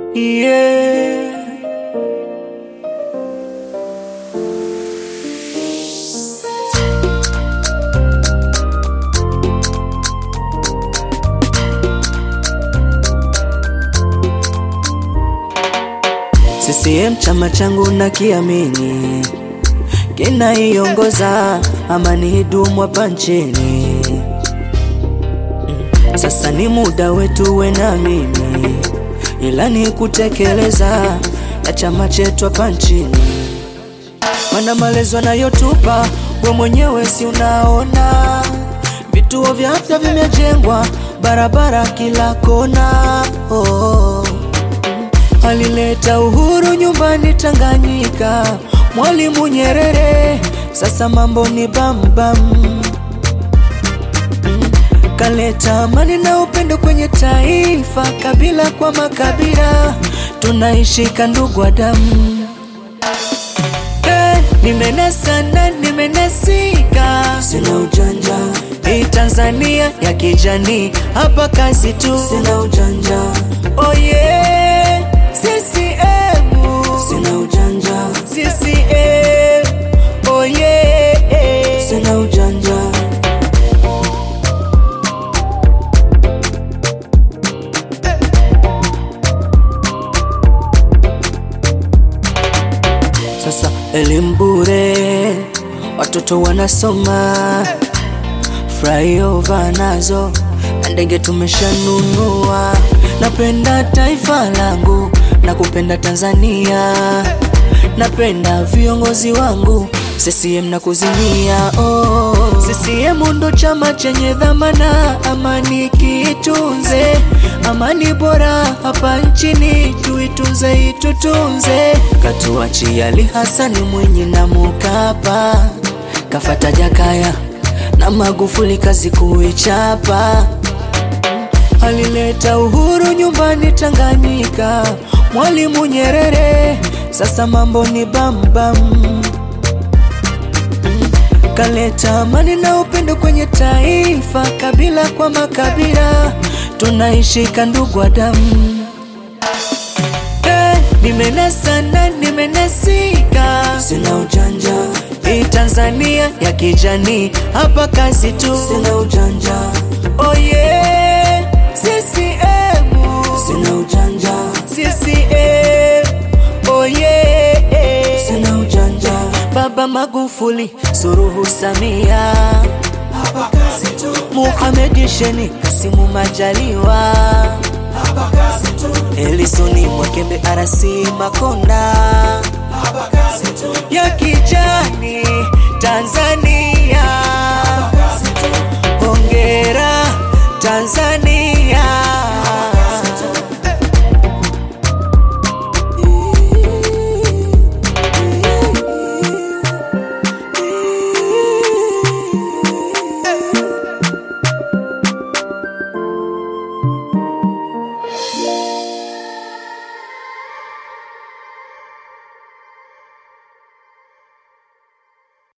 yeah. CCM chama changu na kiamini kinaiongoza amani idumu hapa nchini. Sasa ni muda wetu we na mimi, ila ni kutekeleza ya chama chetu hapa nchini, mana malezi anayotupa we mwenyewe si unaona, vituo vya afya vimejengwa, barabara kila kona oh. Alileta uhuru nyumbani Tanganyika, Mwalimu Nyerere, sasa mambo ni bambam bam. Kaleta amani na upendo kwenye taifa, kabila kwa makabila, tunaishika ndugu wa damu. Hey, nimenasa na nimenasika, sina ujanja. Hii Tanzania ya kijani, hapa kazi tu, sina ujanja. Oh yeah, CCM, sina ujanja. CCM, oh yeah, sina ujanja. Sasa elimu bure, watoto wanasoma, flyover nazo na ndege tumeshanunua. Napenda taifa langu na kupenda Tanzania, napenda viongozi wangu CCM na kuzimia. Oh, CCM ndo chama chenye dhamana, amani kiitunze, amani bora hapa nchini tuitunze, itutunze. Katuachia Ali Hasani Mwinyi na Mkapa, kafata Jakaya na Magufuli, kazi kuichapa. Alileta uhuru nyumbani Tanganyika, Mwalimu Nyerere, sasa mambo ni bambam bam. Kaleta amani na upendo kwenye taifa, kabila kwa makabila, tunaishika ndugu wa damu. Hey, nimenasa na nimenasika, sina ujanja. Hii Tanzania ya kijani, hapa kazi tu, sina ujanja. Oh yeah, CCM, sina ujanja. CCM, oh yeah, sina ujanja. Baba Magufuli, Suluhu Samia, hapa kazi tu, Muhamed Sheni, Kasimu Majaliwa, hapa kazi tu, Elisoni Mwakembe, Arasi Makonda, hapa kazi tu, ya kijani Tanzania